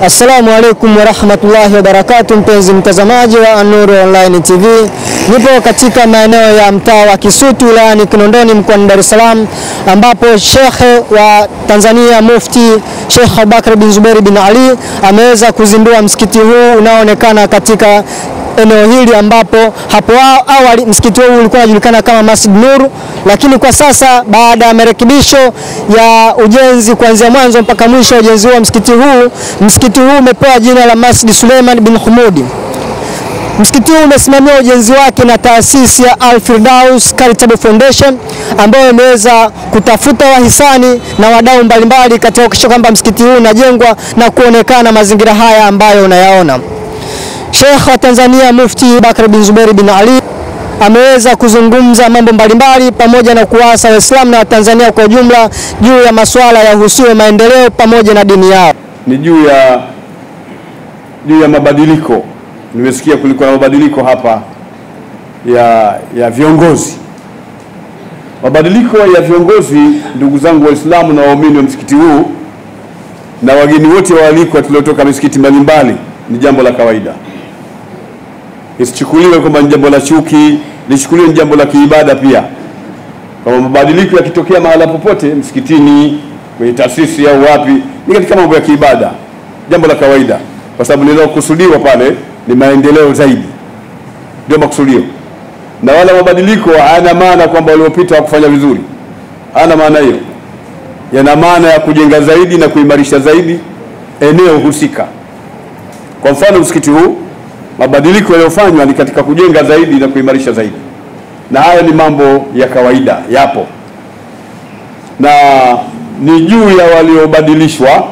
Assalamu alaikum warahmatullahi wabarakatu, mpenzi mtazamaji wa An-Nur Online TV, nipo katika maeneo ya mtaa wa Kisutu wilayani Kinondoni mkoani Dar es Salaam, ambapo shekhe wa Tanzania Mufti Sheikh Abubakar bin Zuberi bin Ali ameweza kuzindua msikiti huu unaoonekana katika eneo hili ambapo hapo awali msikiti huu ulikuwa unajulikana kama Masjid Nur, lakini kwa sasa baada ya marekebisho ya ujenzi kuanzia mwanzo mpaka mwisho wa ujenzi wa msikiti huu, msikiti huu umepewa jina la Masjid Suleiman bin Humudi. Msikiti huu umesimamia ujenzi wake na taasisi ya Al Firdaus Charitable Foundation ambayo imeweza kutafuta wahisani na wadau mbalimbali katika kuhakikisha kwamba msikiti huu unajengwa na kuonekana mazingira haya ambayo unayaona. Sheikh wa Tanzania Mufti Bakar bin Zuberi bin Ali ameweza kuzungumza mambo mbalimbali pamoja na kuwaasa Waislamu na Watanzania kwa ujumla juu ya masuala ya uhusiwe maendeleo pamoja na dini yao. Ni juu ya juu ya mabadiliko. Nimesikia kulikuwa na mabadiliko hapa ya ya viongozi. Mabadiliko ya viongozi, ndugu zangu Waislamu na waumini wa msikiti huu na wageni wote waalikwa tuliotoka misikiti mbalimbali, ni jambo la kawaida isichukuliwe kwamba ni jambo la chuki, lichukuliwe ni jambo la kiibada pia. Kama mabadiliko yakitokea mahala popote, msikitini, kwenye taasisi au wapi, ni katika mambo ya kiibada, jambo la kawaida, kwa sababu linalokusudiwa pale ni maendeleo zaidi, ndio makusudio. Na wala mabadiliko hayana maana kwamba waliopita wakufanya vizuri, hayana maana hiyo. Yana maana ya kujenga zaidi na kuimarisha zaidi eneo husika. Kwa mfano msikiti huu mabadiliko yaliyofanywa ni katika kujenga zaidi na kuimarisha zaidi, na haya ni mambo ya kawaida, yapo na ni juu ya waliobadilishwa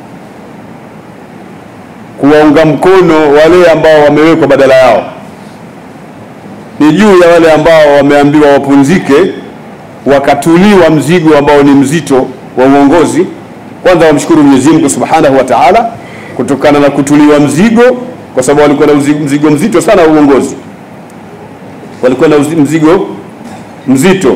kuwaunga mkono wale ambao wamewekwa badala yao. Ni juu ya wale ambao wameambiwa wapunzike, wakatuliwa mzigo ambao ni mzito wa uongozi. Kwanza wamshukuru Mwenyezi Mungu Subhanahu wa Ta'ala kutokana na kutuliwa mzigo kwa sababu walikuwa na mzigo mzito sana wa uongozi, walikuwa na mzigo mzito.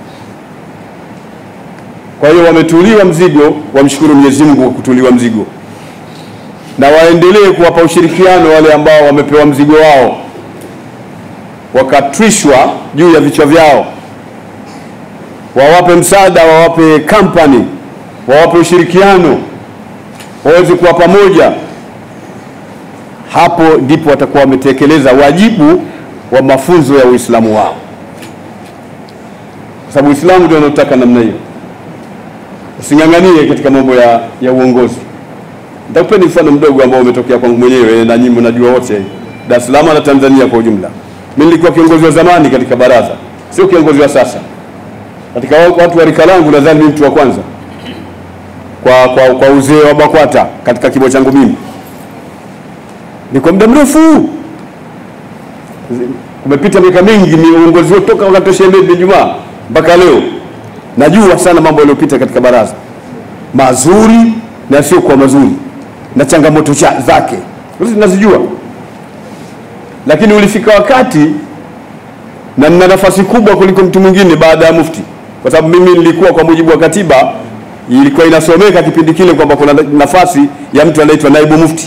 Kwa hiyo wametuliwa mzigo, wamshukuru Mwenyezi Mungu kwa kutuliwa mzigo, na waendelee kuwapa ushirikiano wale ambao wamepewa mzigo wao, wakatwishwa juu ya vichwa vyao, wawape msaada, wawape kampani, wawape ushirikiano, waweze kuwa pamoja hapo ndipo watakuwa wametekeleza wajibu wa mafunzo ya Uislamu wao, kwa sababu Uislamu ndio unaotaka namna hiyo. Using'ang'anie katika mambo ya, ya uongozi. Nitakupeni mfano mdogo ambao umetokea kwangu mwenyewe na nyinyi mnajua wote, Dar es Salaam na Tanzania kwa ujumla. Mimi nilikuwa kiongozi wa zamani katika baraza, sio kiongozi wa sasa. Katika watu wa rika langu nadhani mimi mtu wa kwanza kwa, kwa, kwa uzee wa BAKWATA katika kimo changu mimi ni kwa muda mrefu, kumepita miaka mingi, ni uongozi wetu toka wakati wa Sheikh bin Juma mpaka leo. Najua sana mambo yaliyopita katika baraza, mazuri na yasiyokuwa mazuri, na changamoto zake nazijua, lakini ulifika wakati na nina nafasi kubwa kuliko mtu mwingine baada ya mufti, kwa sababu mimi nilikuwa, kwa mujibu wa katiba, ilikuwa inasomeka kipindi kile kwamba kuna nafasi ya mtu anaitwa naibu mufti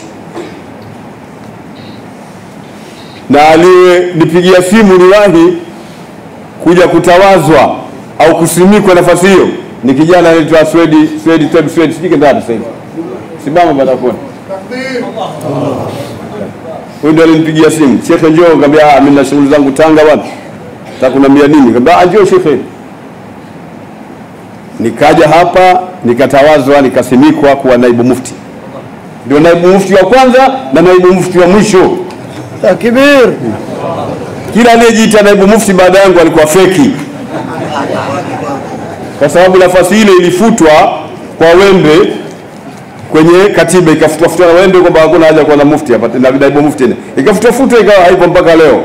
na aliyenipigia simu niwahi kuja kutawazwa au kusimikwa nafasi hiyo ni kijana anaitwa Swedi Swedi Ted Swedi, sijui ndani sasa hivi, simama batakoni. Huyu ndio alinipigia simu, shekhe, njoo. Nikamwambia ah, mimi na shughuli zangu Tanga bwana, takunambia nini? Nikamwambia ah, njoo shekhe. Nikaja hapa nikatawazwa, nikasimikwa kuwa naibu mufti, ndio naibu mufti wa kwanza na naibu mufti wa mwisho. Takbir! Kila aliyejiita naibu mufti baada yangu alikuwa feki, kwa sababu nafasi ile ilifutwa kwa wembe kwenye katiba, ikafutwa futwa na wembe kwamba hakuna haja kuwa na mufti hapa na naibu mufti tena, ikafutwa futwa, ikawa haipo mpaka leo.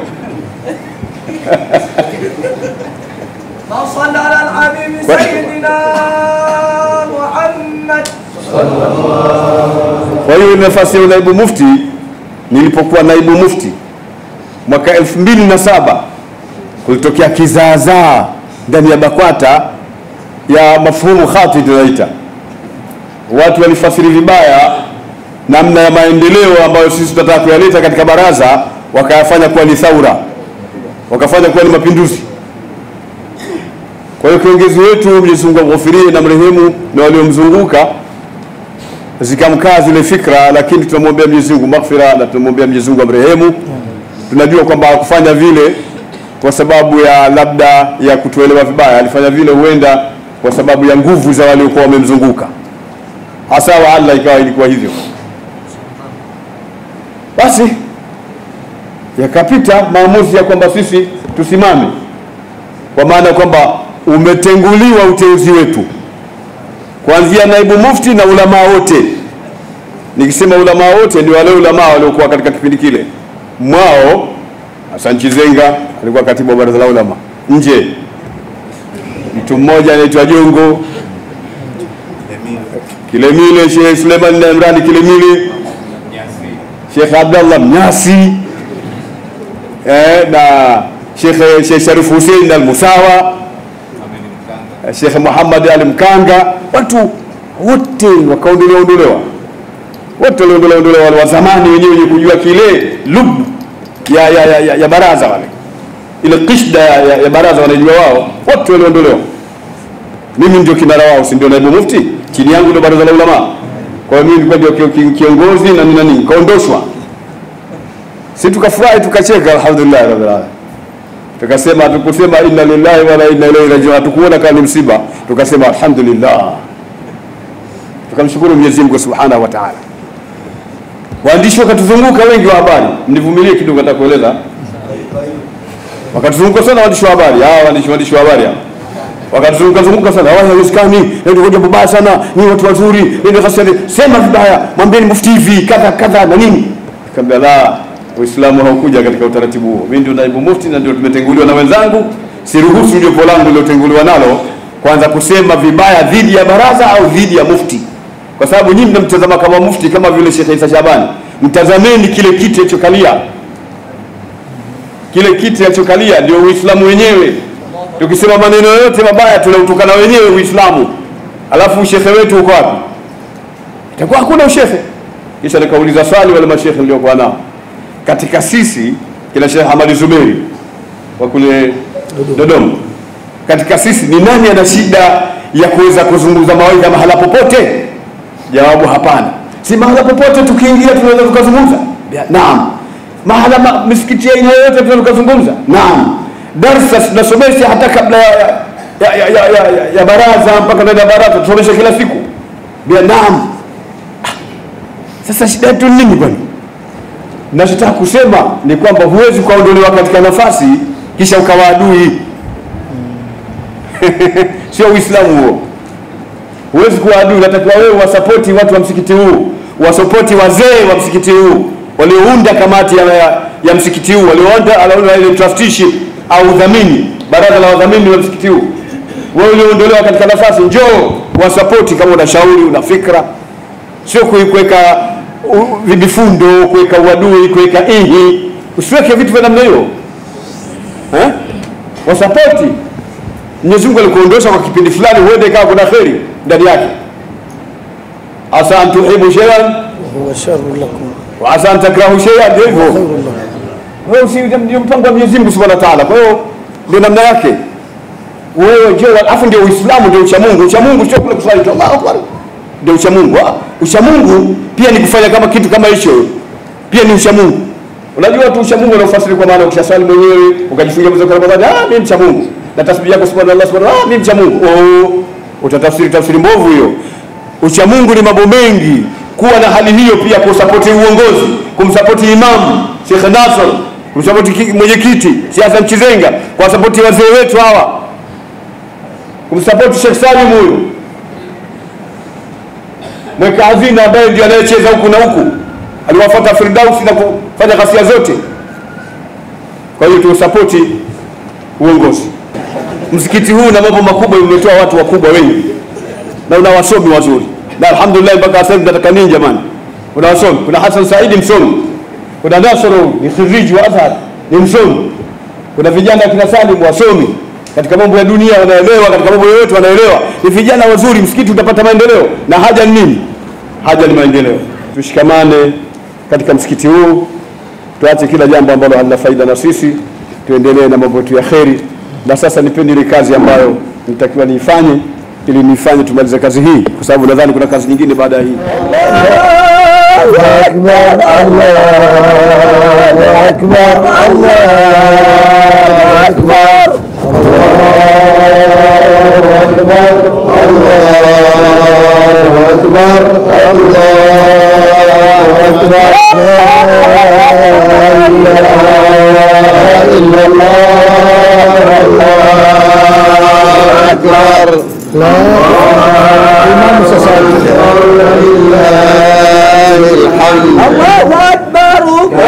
Kwa hiyo nafasi ya naibu mufti nilipokuwa naibu mufti mwaka elfu mbili na saba kulitokea kizaazaa ndani ya BAKWATA ya mafhumu khati tunaita, watu walifasiri vibaya namna ya maendeleo ambayo sisi tunataka kuyaleta katika baraza, wakayafanya kuwa ni thaura, wakafanya kuwa ni mapinduzi. Kwa hiyo kiongozi wetu Mwenyezi Mungu amghofirie na mrehemu na waliomzunguka zikamkaa zile fikra, lakini tunamwombea Mwenyezi Mungu maghfira na tunamwombea Mwenyezi Mungu amrehemu. Tunajua kwamba hakufanya vile kwa sababu ya labda ya kutuelewa vibaya, alifanya vile huenda kwa sababu ya nguvu za waliokuwa wamemzunguka, hasa wa Allah ikawa ilikuwa hivyo. Basi yakapita maamuzi ya kwamba sisi tusimame, kwa maana kwamba umetenguliwa uteuzi wetu kuanzia naibu mufti na ulamaa wote. Nikisema ulamaa wote ni wale ulamaa waliokuwa katika kipindi kile. Mwao Hassan Chizenga alikuwa katibu wa baraza la ulama, nje mtu mmoja anaitwa Jongo Kilemile, Sheikh Suleiman na Imrani Kilemile, Sheikh Abdallah Mnyasi eh, na Sheikh Sheikh Sharif Hussein al-Musawa Sheikh Muhammad Ali Mkanga, watu wote wakaondolewa ondolewa, wote waliondolewa ondolewa, wale wa zamani wenyewe wenye kujua kile lub ya, ya, ya, ya, ya baraza wale, ile kishda ya, ya, ya baraza wanajua wao, wote waliondolewa. Mimi ndio kinara wao, si ndio naibu mufti, chini yangu ndio baraza la ulama. Kwa hiyo mimi nilikuwa ndio ki- ki- kiongozi na nini na nini, kaondoshwa. Si tukafurahi tukacheka, alhamdulillah rabbil alamin tukasema hatukusema inna lillahi wa inna ilaihi rajiun, hatukuona kama ni msiba, tukasema alhamdulillah, tukamshukuru Mwenyezi Mungu subhanahu wa ta'ala. Waandishi wakatuzunguka wengi wa habari, mnivumilie kidogo, nataka kueleza. Wakatuzunguka sana waandishi wa habari, hawa waandishi waandishi wa habari hawa wakatuzunguka zunguka sana, hawa haiwezekani, ndio jambo baya sana, ni watu wazuri, ndio sasa sema vibaya, mwambieni mufti hivi kadha kadha na nini. Nikamwambia la, Uislamu haukuja katika utaratibu huo. Mimi ndio naibu mufti na ndio tumetenguliwa na wenzangu, siruhusu jopo langu lilotenguliwa nalo kwanza kusema vibaya dhidi ya baraza au dhidi ya mufti, kwa sababu nyinyi mnamtazama kama mufti, kama vile Sheikh Isa Shabani. Mtazameni kile kiti alichokalia, kile kiti alichokalia ndio Uislamu wenyewe. Tukisema maneno yote mabaya tunautukana wenyewe Uislamu, alafu shekhe wetu uko wapi? Itakuwa hakuna ushehe. Kisha nikauliza swali wale mashekhe niliokuwa nao katika sisi, kina Sheikh Hamadi Zuberi wa kule Dodoma, katika sisi ni nani ana shida ya kuweza kuzungumza mawaidha mahala popote? Jawabu, hapana. Si mahala popote tukiingia tunaweza tukazungumza? Naam. Mahala ma, misikiti ya aina yoyote tunaweza tukazungumza? Naam. Darsa tunasomesha hata kabla ya, ya, ya, ya, ya, ya, ya baraza mpaka ndani ya baraza tusomesha kila siku? Bia, naam. Ah, Sasa shida yetu ni nini bwana? Nachotaka kusema ni kwamba huwezi kuondolewa katika nafasi kisha ukawa adui. Sio Uislamu huo. Huwezi kuwa adui, unatakiwa wewe wasapoti watu wa msikiti huu, wasapoti wazee wa msikiti huu waliounda kamati ya, ya, ya msikiti huu, waliounda waliounda ile trusteeship au udhamini, baraza la wadhamini wa msikiti huu. Wewe ulioondolewa katika nafasi, njoo wasapoti kama una shauri, una fikra, sio kuweka u- vibifundo, kuweka uadui, kuweka ihi. Usiweke vitu vya namna hiyo eh? Wasapoti. Mwenyezi Mungu alikuondosha kwa kipindi fulani, huenda ikawa kuna kheri ndani yake. Asa an tuhibu shay'an huwa sharru lakum wa asa an takrahu shay'an, ndio hivyo. khairun lakum. Wewe si ndio mpango wa Mwenyezi Mungu Subhanahu wa Ta'ala. Kwa hiyo ndio namna yake. Wewe je, alafu ndio Uislamu ndio ucha Mungu. Ucha Mungu sio kule kusali tu. Allahu Akbar. Ndio ucha Mungu. Ah, Ucha Mungu pia ni kufanya kama kitu kama hicho. Pia ni ucha Mungu. Unajua tu ucha Mungu unaofasiri kwa maana ukishaswali mwenyewe ukajifungia mwezi wa Ramadhani, ah mimi mcha Mungu. Na tasbihi yako subhanallah subhanallah, ah mimi mcha Mungu. Oh, utatafsiri tafsiri mbovu hiyo. Ucha Mungu ni mambo mengi. Kuwa na hali hiyo pia kusapoti uongozi, kumsapoti imamu Sheikh Nasr, kumsapoti ki- mwenyekiti Sheikh Hassan Chizenga, kuwasapoti wazee wetu hawa, kumsapoti Sheikh Salim huyu mweka hazina ambaye ndio anayecheza huku na huku, aliwafuata Firdausi na kufanya ghasia zote. Kwa hiyo tuusapoti uongozi. Msikiti huu na mambo makubwa, umetoa watu wakubwa wengi na una wasomi wazuri, na alhamdulillah mpaka sasa hivi tunataka nini jamani? Kuna wasomi, kuna Hassan Saidi msomi, kuna Nasoro ni khiriji wa Azhar ni msomi, kuna vijana kina Salim wasomi katika mambo ya dunia wanaelewa, katika mambo yoyote wanaelewa, ni vijana wazuri. Msikiti utapata maendeleo, na haja ni nini? Haja ni maendeleo. tushikamane katika msikiti huu, tuache kila jambo ambalo halina faida na sisi, tuendelee na mambo yetu ya kheri. Na sasa nipeni ile kazi ambayo nitakiwa niifanye, ili niifanye tumalize kazi hii, kwa sababu nadhani kuna kazi nyingine baada ya hii. الله أكبر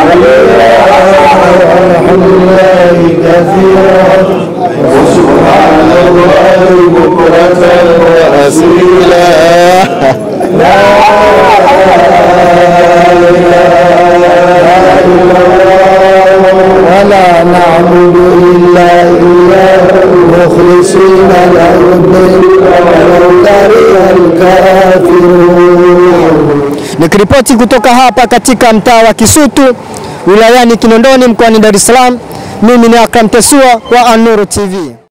ولا نعبد إلا إياه مخلصين له الدين ولو كره الكافرون Nikiripoti kutoka hapa katika mtaa wa Kisutu wilayani Kinondoni mkoani Dar es Salaam, mimi ni Akram Tesua wa Anuru TV.